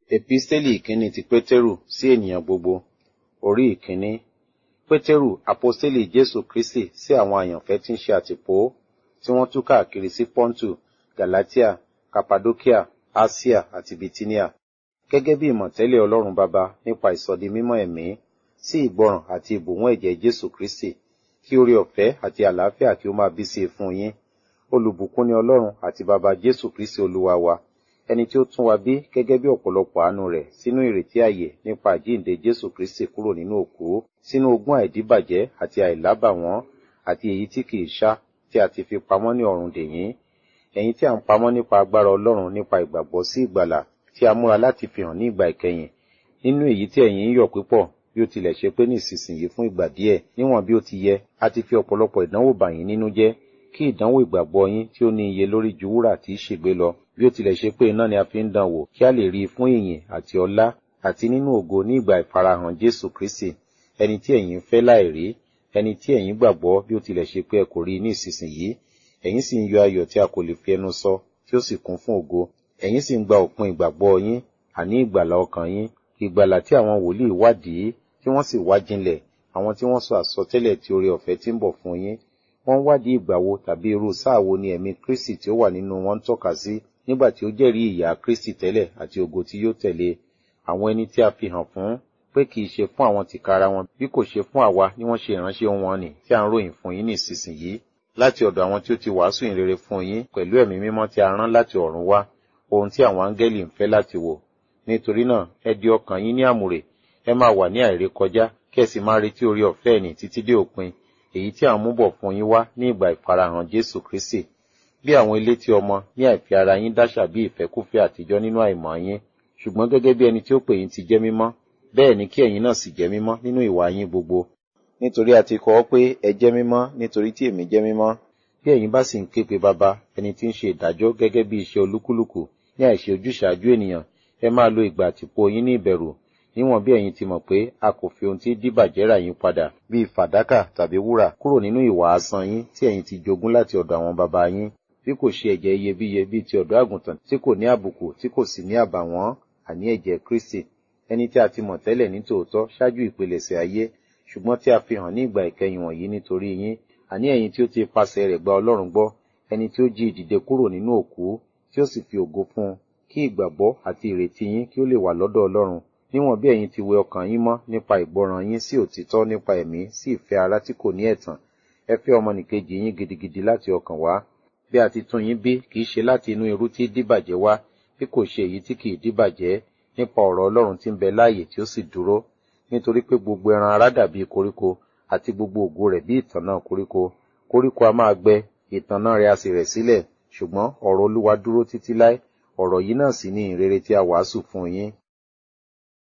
Episteli ìkíní ti Pétérù sí ènìyàn gbogbo. Orí ìkíní. Pétérù, aposteli Jésù Kristi sí àwọn àyànfẹ́ tí ń ṣe àtìpó tí wọ́n tú káàkiri sí Pọ́ntù, Galatia, Kappadokia, Asia àti Bitinia. Gẹ́gẹ́ bí ìmọ̀tẹ́lẹ̀ Ọlọ́run Baba nípa ìsọdi mímọ́ ẹ̀mí sí ìgbọràn àti ìbùwọ́n ẹ̀jẹ̀ Jésù Kristi, kí oore ọ̀fẹ́ àti àlàáfíà kí ó máa bí sí i fún yín. Olùbùkún ni Ọlọ́run àti Baba Jésù Kristi Olúwa wa, ẹni tí ó tún wa bí gẹ́gẹ́ bí ọ̀pọ̀lọpọ̀ àánú rẹ̀ sínú ìrètí àyè nípa àjíǹde Jésù Kristi kúrò nínú òkú, sínú ogún àìdíbàjẹ́ àti àìlábàwọ́n àti èyí tí kìí ṣá tí a ti fi pamọ́ ní ọ̀run dè yín. Ẹ̀yin tí a ń pamọ́ nípa agbára Ọlọ́run nípa ìgbàgbọ́ sí ìgbàlà tí a múra láti fi hàn ní ìgbà ìkẹyìn. Nínú èyí tí ẹ̀yin ń yọ̀ púpọ̀ bí ó tilẹ̀ ṣe pé ní ìsinsìnyí fún ìgbà díẹ̀ níwọ̀n bí ó ti yẹ a ti fi ọ̀pọ̀lọpọ̀ ìdánwò bà yín nínú jẹ́ kí ìdánwò ìgbàgbọ́ yín tí ó ní iye lórí ju wúrà tí í ṣègbé lọ bí ó tilẹ̀ ṣe pé iná ni a fi ń dán wò kí a lè rí i fún ìyìn àti ọlá àti nínú ògo ní ìgbà ìfarahàn Jésù Kristi ẹni tí ẹ̀yin ń fẹ́ láìrí ẹni tí ẹ̀yin gbàgbọ́ bí ó tilẹ̀ ṣe pé ẹ kò rí i ní ìsinsìnyí ẹ̀yin sì ń yọ ayọ̀ tí a kò lè fi ẹnu sọ tí ó sì kún fún ògo ẹ̀yin sì ń gba òpin ìgbàgbọ́ yín àní ìgbàlà ọkàn yín ìgbàlà tí àwọn wòlíì wádìí tí wọ́n sì wá jinlẹ̀ àwọn tí wọ́n sọ àsọtẹ́lẹ̀ tí oore ọ̀fẹ́ tí ń bọ̀ fún yín wọ́n wádìí ìgbà wo tàbí irú sáà wo ni ẹ̀mí Kristi tí ó wà nínú wọn ń tọ́ka sí nígbà tí ó jẹ́rìí ìyà Kristi tẹ́lẹ̀ àti ògo tí yóò tẹ̀lé àwọn ẹni tí a fi hàn fún pé kì í ṣe fún àwọn tìkára wọn bí kò ṣe fún àwa ni wọ́n ṣe ìránṣẹ́ wọn nì tí à ń ròyìn fún yín ní ìsinsìnyí láti ọ̀dọ̀ àwọn tí ó ti wàásù ìrere fún yín pẹ̀lú ẹ̀mí mímọ́ tí a rán láti ọ̀run wá ohun tí àwọn áńgẹ́lì ń fẹ́ láti wò nítorí náà ẹ di ọkàn yín ní àmùrè ẹ máa wà ní àìrékọjá kí ẹ sì máa retí oore ọ̀fẹ́ ẹ̀nì títí dé òpin èyí tí à ń mú bọ̀ fún yín wá ní ìgbà ìfarahàn Jésù Kristi bí àwọn elétí ọmọ ní àìfi ara yín dáṣà bí ìfẹ́kúfẹ́ àtijọ́ nínú àìmọ̀ yín ṣùgbọ́n gẹ́gẹ́ bí ẹni tí ó pè yín ti jẹ́ mímọ́ bẹ́ẹ̀ ni kí ẹ̀yin náà sì jẹ́ mímọ́ nínú ìwà yín gbogbo nítorí a ti kọ ọ́ pé ẹ jẹ́ mímọ́ nítorí tí èmi jẹ́ mímọ́ bí ẹ̀yin bá sì ń ké pe baba ẹni tí ń ṣe ìdájọ́ gẹ́gẹ́ bí iṣẹ́ olúkúlùkù ní àìṣe ojúṣàájú ènìyàn ẹ máa lo ìgbà àtìpó yín ní ìbẹ̀rù níwọ̀n bí ẹ̀yin ti mọ̀ pé a kò fi ohun tí díbàjẹ́ rà yín padà bíi fàdákà tàbí wúrà kúrò nínú ìwà asán yín tí ẹ̀yin ti jogún láti ọ̀dọ̀ àwọn baba yín bí kò ṣe ẹ̀jẹ̀ iyebíye bíi ti ọ̀dọ́ àgùntàn tí kò ní àbùkù tí kò sì ní àbàwọ́n àní ẹ̀jẹ̀ Kristi ẹni tí a ti mọ̀ tẹ́lẹ̀ ní tòótọ́ ṣáájú ìpilẹ̀ṣẹ̀ ayé ṣùgbọ́n tí a fi hàn ní ìgbà ìkẹyìn wọ̀nyí nítorí yín àní ẹ̀yin tí ó ti pasẹ̀ rẹ̀ gba Ọlọ́run gbọ́ ẹni tí ó jí ìdìde kúrò nínú òkú tí ó sì fi ògo fún un kí ìgbàgbọ́ àti ìrètí yín kí ó lè wà lọ́dọ̀ Ọlọ́run níwọ̀n bí ẹ̀yin ti wẹ ọkàn yín mọ́ nípa ìgbọràn yín sí òtítọ́ nípa ẹ̀mí sí ìfẹ́ ara tí kò ní ẹ̀tàn ẹ fẹ́ ọmọnìkejì yín gidigidi láti ọkàn wá bí a ti tún yín bí kì í ṣe láti inú irú tí díbàjẹ́ wá bí kò ṣe èyí tí kì í díbàjẹ́ nípa ọ̀rọ̀ Ọlọ́run tí ń bẹ láàyè tí ó sì dúró nítorí pé gbogbo ẹran ara dàbí koríko àti gbogbo ògo rẹ̀ bí ìtànná koríko koríko a máa gbẹ ìtànná rẹ̀ a sì rẹ̀ sílẹ̀ ṣùgbọ́n ọ̀rọ̀ Olúwa dúró títí láé ọ̀rọ̀ yìí náà sì ni ìrere tí a wàásù fún yín